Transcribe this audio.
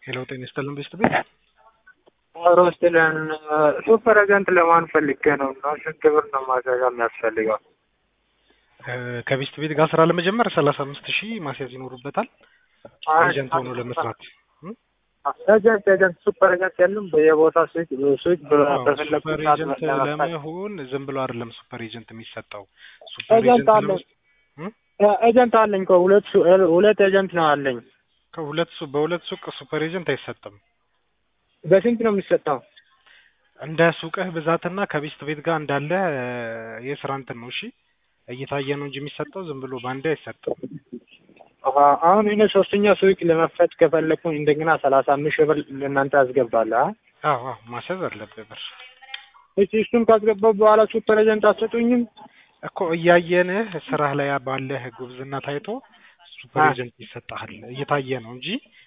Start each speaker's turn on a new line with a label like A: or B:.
A: ሄሎ ጤና ይስጥልን ቤስት ቤት
B: ሮስትለን ሱፐር ኤጀንት ለማን ፈልጌ ነው እና ስንት ብር ነው ማስያዣ የሚያስፈልገው?
A: ከቤስት ቤት ጋር ስራ ለመጀመር ሰላሳ አምስት ሺህ ማስያዝ ይኖሩበታል ኤጀንት ሆኖ ለመስራት
B: ኤጀንት ኤጀንት ሱፐር ኤጀንት የለም በየቦታ ስዊት ስዊት በፈለጉ
A: ሱፐር
B: ሰዓት
A: ኤጀንት
B: ለመክፈል
A: ለመሆን ዝም ብሎ አይደለም ሱፐር ኤጀንት የሚሰጠው ሱፐር
B: ኤጀንት
A: ኤጀንት
B: አለኝ
A: ለመስ-
B: ኤጀንት አለኝ እኮ ሁለት ሱ- ሁለት ኤጀንት ነው አለኝ።
A: ከሁለት ሱ በሁለት ሱቅ ሱፐር ኤጀንት አይሰጥም
B: በስንት ነው የሚሰጠው?
A: እንደ ሱቅህ ብዛትና ከቤስት ቤት ጋር እንዳለ የስራ እንትን ነው እሺ እየታየ ነው እንጂ የሚሰጠው ዝም ብሎ በአንዴ አይሰጥም
B: አሀ፣ አሁን እኔ ሶስተኛ ሱቅ ለመክፈት ከፈለኩኝ እንደገና ሰላሳ አምስት ሺህ ብር ለእናንተ አስገባለሁ። አ?
A: አዎ አዎ ማስያዝ አለብህ ብር
B: እሺ እሱን ካስገባሁ በኋላ ሱፐር ኤጀንት አትሰጡኝም?
A: እኮ እያየንህ ስራህ ላይ ባለህ ጉብዝና ታይቶ ሱፐር
B: አ።
A: ኤጀንት ይሰጥሃል እየታየ ነው እንጂ